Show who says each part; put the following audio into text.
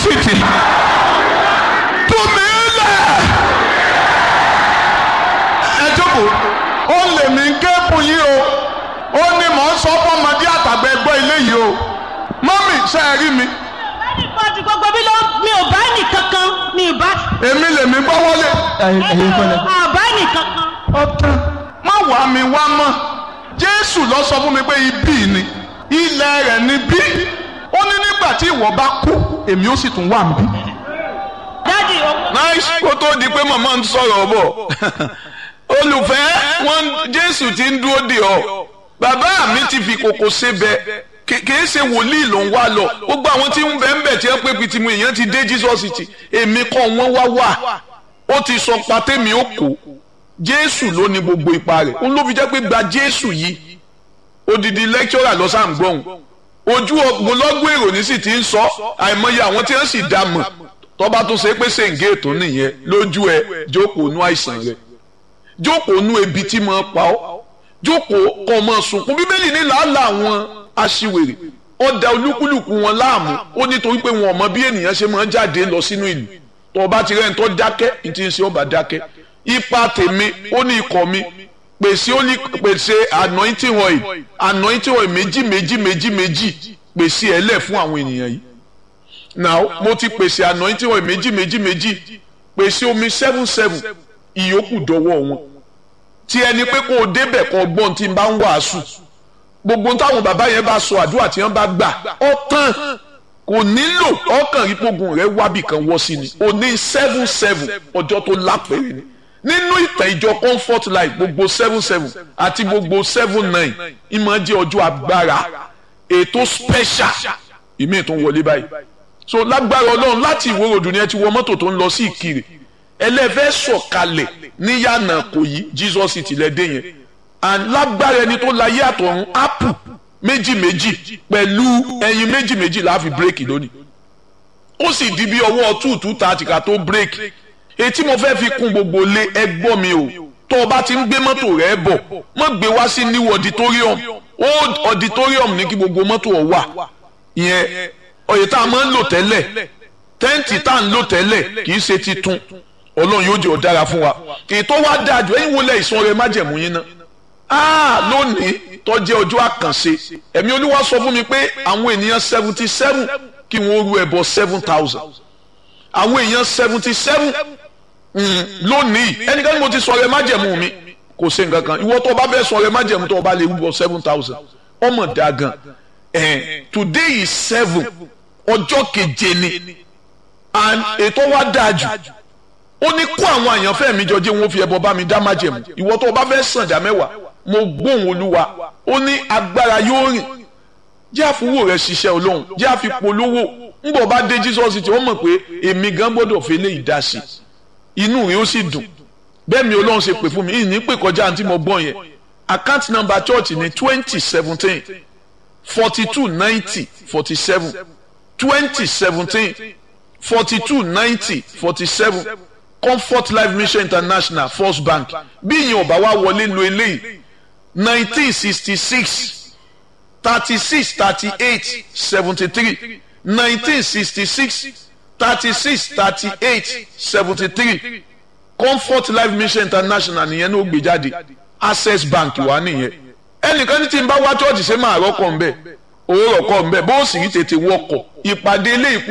Speaker 1: títì tú mi lẹ̀ ẹ jókòó ó lè mí kéèpù yìí o ó ní mò ń sọ fọmọdé àtàgbà ẹgbọ́ ilé yìí o mọ́mì ṣe é rí mi
Speaker 2: ẹnìkan gbogbo mi ló mi ò bá ẹnì kankan mi ì bá
Speaker 1: èmi lèmi gbọ́ wọlé
Speaker 3: ẹ̀yin kọ́lẹ̀.
Speaker 2: àbá ẹnì kankan.
Speaker 1: ọ̀tán má wàá mi wá mọ́ jésù lọ sọ fún mi pé ibí ni ilẹ̀ rẹ̀ ni bí ó ní nígbà tí ìwọ bá kú èmi ó sì tún wà níbí.
Speaker 2: dádì owó.
Speaker 4: nice kó tó di pé màmá ń sọ̀rọ̀ bọ̀ olùfẹ́ wọn jésù ti ń dúró dè ọ́ bàbá mi ti fi kòkò sebẹ̀ kìí ṣe wòlíì ló ń wá lọ gbogbo àwọn tí ń bẹ̀ ń bẹ̀ tí wọ́n pé pitimu èèyàn ti dé jesus ti èmi kọ́ wọ́n wá wà ó ti sọ patẹ́mi ó kó jésù ló ní gbogbo ipa rẹ̀ òun ló fi jẹ́ pé gba jésù yìí odidi lecturer lọ sáà ń gbọ́hùn ojú ọgbọlọgbọ èrò ní sì ti ń sọ àìmọye àwọn tí wọ́n sì dá mọ̀ tọ́ba tó ṣe pé ṣèǹgé ètò nìyẹn lójú ẹ jókòó nú àìsàn rẹ jókòó nú ebi tí mo pa ọ́ jókòó kọ́ ọmọ sunkún bíbélì ní làálàá àwọn aṣiwèrè ó da olúkúlùkù wọn láàmú ó nítorí pé wọn ò mọ bí ènìyàn ṣe máa ń jáde lọ sínú ìlú tọ́ba ti rẹ́ni tó dákẹ́ ní ti ń ṣe ọba dákẹ́ ipa tèmi ó ní ikọ̀ mi pèsè ó ní pèsè anointing oil anointing oil méjì méjì méjì méjì pèsè ẹ lẹ̀ fún àwọn ènìyàn yìí now mo ti pèsè anointing oil méjì méjì méjì pèsè omi seven seven ìyókù dọ́wọ́ wọn tí ẹni pé kó o débẹ̀ kó o gbọ́n tí n bá ń wàásù gbogbo táwọn bàbá yẹn bá sọ àdúrà tí wọ́n bá gbà ọ tán kò nílò ọkàn rípogun rẹ wábì kan wọ́ sí ni o ní seven seven ọjọ́ tó lápẹ̀rẹ̀ ni nínú ìtàn ìjọ comfort life gbogbo seven seven àti gbogbo seven nine ìmọ̀ jẹ́ ọjọ́ agbára ètò special ìmí tó ń wọlé báyìí so lágbára ọlọ́run láti ìwé ròdù ni ẹ ti wọ mọ́tò tó ń lọ sí ìkirè ẹlẹ́fẹ́ sọ̀kalẹ̀ níyànà kò yí jesus ti lẹ́dẹ̀ yẹn and lágbára ẹni tó láyé àtọ̀run apple méjì méjì pẹ̀lú ẹyin méjì méjì la fi bírèkì lónìí ó sì di bí ọwọ́ two two thirty ká tó bírèkì etí mo fẹ́ fi kún gbogbo lé ẹgbọ́n mi o tó o bá ti ń gbé mọ́tò rẹ bọ̀ mọ́ gbé wá sí new auditorium old auditorium ní kí gbogbo mọ́tò ọ̀ wà ìyẹn oyè tá a máa ń lò tẹ́lẹ̀ tẹ́ǹtì tá a ń lò tẹ́lẹ̀ kì í ṣe titun ọlọ́run yóò jẹ́ ọ̀dára fún wa ètò wa dáa jù ẹ̀yin wọlé ìsun ọrẹ májẹ̀mú yín ná ah lónìí tó jẹ́ ọjọ́ àkànṣe ẹ̀mí olúwa sọ fún mi pé àwọn ènìyàn seventy seven kí wọ́n ru ẹbọ seven thousand àwọn èèyàn seventy seven lónìí ẹnikẹ́ni mo ti sọ ọrẹ májẹ̀mú mi kò ṣe nǹkan kan ìwọ tó o bá fẹ́ sọ ọrẹ májẹ̀mú tó o bá lè rúbọ seven thousand ọmọ dáa gan eh, today is seven ọjọ́ keje ni and ètò wa dáa jù ó ní kó àwọn àyànfẹ́ mi jọ jẹ́ wọn fi ẹbọ bá mi dá májẹ̀mú ìwọ tó o bá fẹ́ sàn dá mẹ́wàá mo gbóhùn olúwa ó ní agbára yóò rìn jẹ́ àfúwò rẹ̀ ṣiṣẹ́ olóhùn jẹ́ àfipolówó ńbọ̀ bá dé jesus tí ó mọ̀ pé èmi gan gbọ́dọ̀ fi lè dá sí inú rẹ̀ ó sì dùn bẹ́ẹ̀ mi ọlọ́run ṣe pè fún mi ìní pè kọjá àǹtí mo gbọ́n yẹn account number church ní twenty seventeen forty two ninety forty seven twenty seventeen forty two ninety forty seven comfort life mission international first bank bí ìyẹn ọba wa wọlé lo eléyìí nineteen sixty six thirty six thirty eight seventy three nineteen sixty six thirty six thirty eight seventy three comfort life mission international nìyẹn ló gbé jáde access bank wà nìyẹn ẹnìkan ní tí n bá wá chọ́ọ̀chì ṣe máa rọ́kọ̀ ń bẹ̀ owó rọ̀kọ̀ ń bẹ̀ bó sì rí tètè wọkọ̀ ìpàdé ilé ìkú.